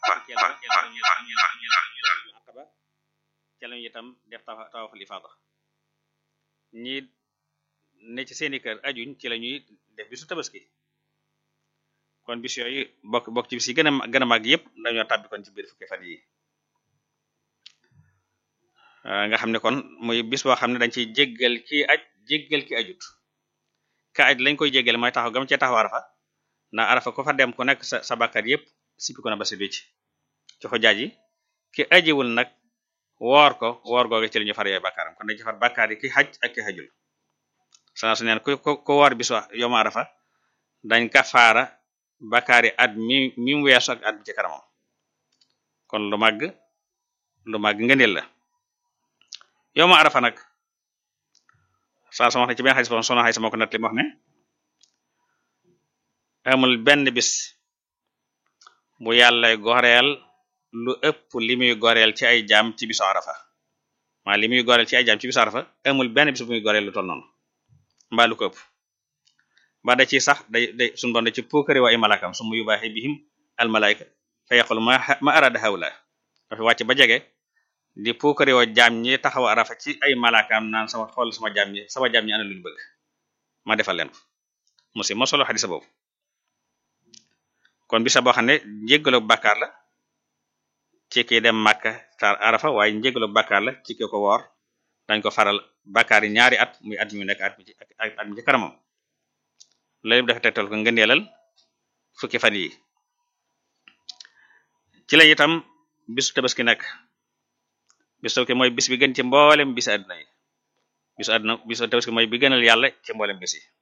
aqaba ca lañu itam def tawaaful ifaada ñi ne ci seeni kër ajuñ ci la ñuy def bisu tabaski kon bis yooyu bokk bokk ci bis yi gën a gën a màgg yëpp dañoo tàbbi kon ci biir fukki fan yi nga xam ne kon muy bis boo xam ne dañ ciy jéggal ki aj jéggal ki ajut ka aj lañ koy jéggal mooy taxaw gam cee taxaw arafa ndax arafa ko fa dem ku nekk sa sa bàkkaar yëpp sippi ko na ba si ci ci xujaaj yi ki ajiwul nag woor ko woor googe ci li ñu far yooyu bàkkaaram kon dañ ci far bàkkaar yi ki xaj ak ki xajul sana su neen ku ku woor bis wax yoma arafa dañ kafaara bàkkaar yi at mi mi mu weesu ak at bi ci kanamam kon lu màgg lu màgg ngëneel la yoma arafa nag saa sama wax ne ci benn xadis boo soxna Aysa moo ko nett li mu wax ne amul benn bis bu yàlla goreel lu ëpp li muy goreel ci ay jaam ci bisu arafa maa li muy goreel ci ay jaam ci bisu arafa amul benn bis bu muy goreel lu toll noonu mbaa lu ko ëpp ba da ci sax day day suñu doon da ci puukari wa ay malakam su mu yubaaxi bihim al malaika fa yaqul ma ma arada hawla dafa wàcc ba jege di puukari wa jaam ñi taxaw arafa ci ay malakaam naan sama xool sama jaam ñi sama jaam ñi ana luñu bëgg ma defal leen ko musi mo solo xadisa boobu kon bisa boo xam ne njéggalu bàkkaar la ci ki dem Makka tar arafa waaye njéggalu bàkkaar la ci ki ko woor dañ ko faral bàkkaar yi ñaari at muy at mi nekk at mi ci at mi ci kanamam loolu dafa tegtal ko ngëneelal fukki fan yi ci la itam bisu tabaski nekk bisu tabaski mooy bis bi gën ci mboolem bisi àdduna yi bisu àdduna bisu tabaski mooy bi gënal yàlla ci mboolem bis yi